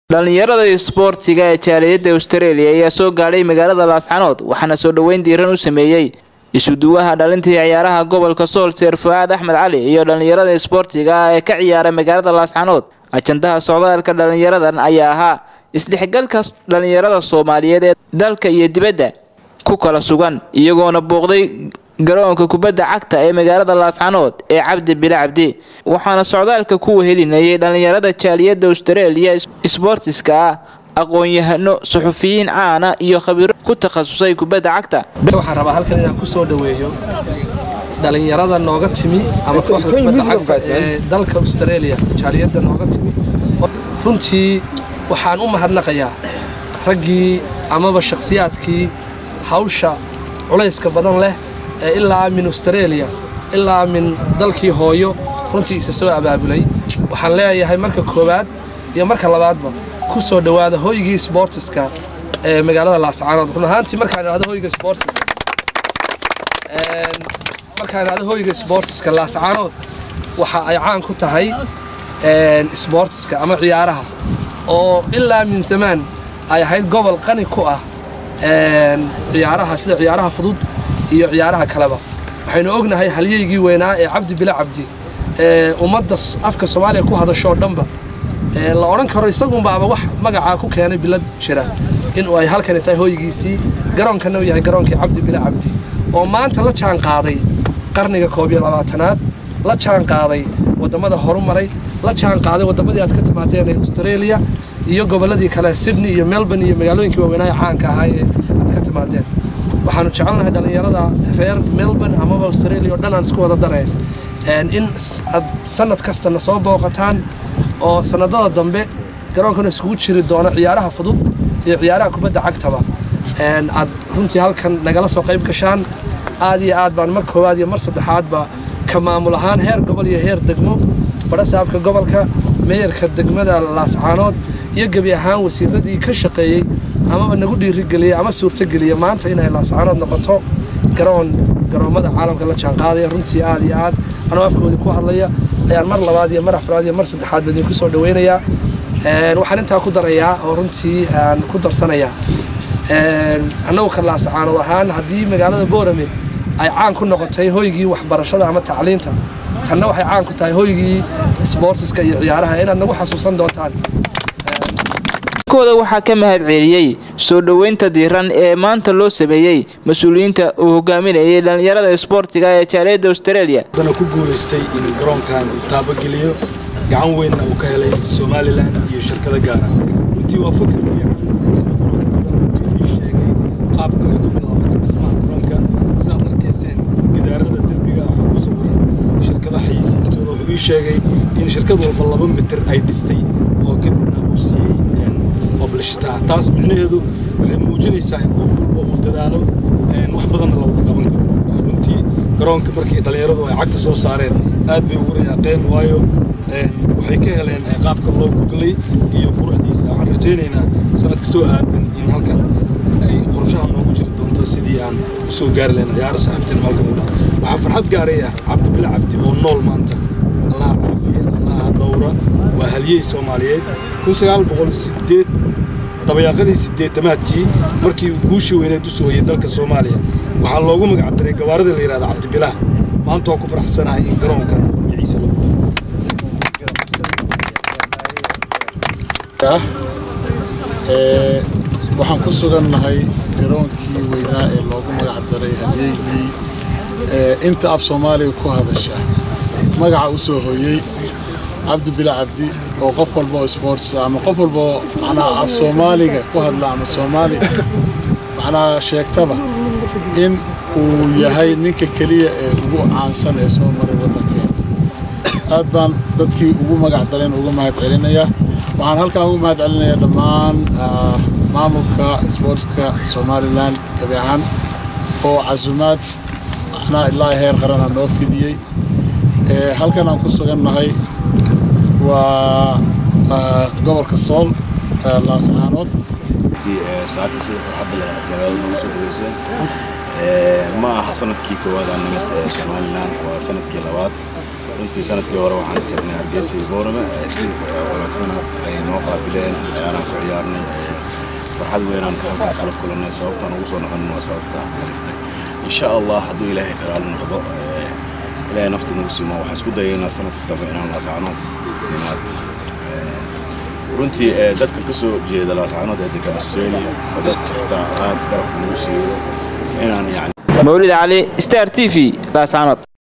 dhallinyarada isboortiga ee jaaliyadda australia ayaa soo gaadhay magaalada laascanood waxaana soo dhoweyn diiran u sameeyey isuduwaha dhalintii ciyaaraha gobolka sool seer fu-aad axmed cali iyo dhallinyarada isboortiga ah ee ka ciyaara magaalada laascanood ajandaha socdaalka dhallinyaradan ayaa ahaa isdhexgalka dhallinyarada soomaaliyeed ee dalka iyo dibadda ku kala sugan iyagoona booqday garoonka kubadda cagta ee magaalada laascanood ee cabdi bile cabdi waxaana socdaalka ku wehelinayay dhallinyarada jaaliyadda australia sboortiska ah aqoon-yahano suxufiyiin caana iyo khabiiro ku takhasusay kubadda cagta waxaan rabaa halkan inaan ku soo dhoweeyo dhallinyarada nooga timi ama kooxda kubadda cagta ee dalka australia jaaliyadda nooga timi runtii waxaan u mahadnaqayaa raggii amaba shakhsiyaadkii hawsha culayska badan leh ee ilaa min australia ilaa min dalkii hooyo runtii isa soo abaabulay waxaan leeyahay marka koowaad iyo marka labaadba ku soo dhowaada hoygii sboortiska ee magaalada laascaanood run ahaantii markaan idhahdo hoyga sboortiska markaan idhahdo hoyga sboortiska laascaanood waxa ay caan ku tahay sboortiska ama ciyaaraha oo ilaa min zamaan ay ahayd gobol qani ku ah ciyaaraha sida ciyaaraha fudud iyo ciyaaraha kaleba waxaynu ognahay halyeygii weynaa ee cabdi bile cabdi ee ummadda afka soomaaliya ku hadashoo dhanba la odhan karo isagunbaaba wax magacaa ku keenay bilad jira inuu ay halkani tahay hoygiisii garoonkanna uu yahay garoonkii cabdi bile cabdi oo maanta la jaan qaaday qarniga koob iyo labaatanaad la jaan qaaday wadammada horumaray la jaan qaaday wadammadii aad ka timaadeen ee australia iyo gobolladii kale sydney iyo melbourne iyo magaalooyinkii waaweynaaha caanka ahaa ee aad ka timaadeen waxaanu jecelnahay dhallinyarada reer melbourne amaba australia oo dhan aan isku wada dareen in aad sanad kastana soo booqataan oo sanadada dambe garoonkana iskugu jiri doono ciyaaraha fudud iyo ciyaaraha kubadda cagtaba aad runtii halkan nagala soo qayb gashaan aad iyo aad baan mar koowaad iyo mar saddexaadba ka maamul ahaan heer gobol iyo heer degmo badhasaabka gobolka meeyarka degmada laascaanood iyo gebi ahaan wasiiradii ka shaqeeyey amaba nagu dhiirigeliyey ama suurtogeliya maanta inay laascaanood noqoto garoon garoommada caalamka la jaanqaadaya runtii aad iyo aad anoo afkoodii ku hadlaya ayaan mar labaad iyo mar afraad iyo mar saddexaad ba idinku soo dhaweynayaa waxaan intaa ku darayaa oo runtii aan ku darsanayaa annagu ka laascaanood ahaan haddii magaalada boorame ay caan ku noqotay hoygii waxbarashada ama tacliinta tanna waxay caan ku tahay hoygii sboortiska iyo ciyaaraha inaad nagu xasuusan doontaan kooda waxaa ka mahad celiyey soo dhoweynta diiran ee maanta loo sameeyey mas-uuliyiinta uu hogaaminayay dhallinyarada isboortiga ee jaaliyadda australia dana ku guulaystay in garoonkan taabageliyo gacan weynna uu ka helay somalilan iyo shirkado gaara runtii waa fakr fiican sida quruxda badan ii sheegay qaabka ay ku bilaabatay dhismaha garoonka sidaad arkayseen gidaarada derbiga waxaa ku sawiran shirkada xayisiintooda wuxuu ii sheegay in shirkad walba laba mitir ay dhistay oo kadibna uu siiyey oblshitaa taas micnaheedu waxay muujinaysaa in qof walba uu dadaalo wax badanna la wada qaban karo runtii garoonka markii dhallinyaradu ay cagta soo saareen aad bay ugu rayaaqeen waayo waxay ka heleen qaabka loo guglay iyo quruxdiisa waxaan rajaynaynaa sanadka soo aadan in halkan ay qorshaha noogu jiri doonto sidii aan u soo gaari lahayn ciyaaro saaxiibteen maalkan u dhan waxaa farxad gaaray ah cabdi bile cabdi oo nool maanta allaha caafiya allaha dhowra waa halyey soomaaliyeed kun sagaal boqol sideed dabayaaqadii sideetamaadkii markii uu guushii weyneed u sooyey dalka soomaaliya waxaa loogu magac daray gabaaradii la yidhahda cabdibilaah maanta waa ku faraxsanahay in garoonkan magaciisa lagu daro waxaan ku sugannahay garoonkii weynaa ee loogu magac daray halyeygii inta af soomaaliga ku hadasha magaca u soo hooyey cabdi bila cabdi oo qof walba oo sports ama qof walba oo macnaha af soomaaliga ku hadla ama soomaali macnaha sheegtaba in uu yahay ninka keliya ee ugu caansan ee soo maray waddankeena aad baan dadkii ugu magac dareen uga mahad celinayaa waxaan halkan ugu mahad celinayaa dhammaan maamulka sportska somalilan gabi ahaan oo casumaad macnaha ilaa heer qarana noo fidiyey halkan aan ku sugannahay waa gobolka sool laascaanood saaka sida farxadda leh aad magaalada nagu soo dhaweyseen ma aha sanadkii koowaad aan nimid somalilan waa sanadkii labaad runtii sanadkii hore waxaan tagnay hargeysa iyo boorame si wanaagsana ay noo qaabileen ciyaaraan ku ciyaarnay farxad weynaan halkaa kala kulannay sababtaan ugu soo noqon waa sababta kaliftay insha allah hadduu ilaahay kalaala noqdo ilaahay nafta nagu simo waxaan isku dayaynaa sanadka dambe inaan laascanood nimaad runtii dadka ka soo jeeda laascanood ee degan australia oo dadka xitaa aad garabka nagu siiyo inaan yani mawlid cali star t v laascanood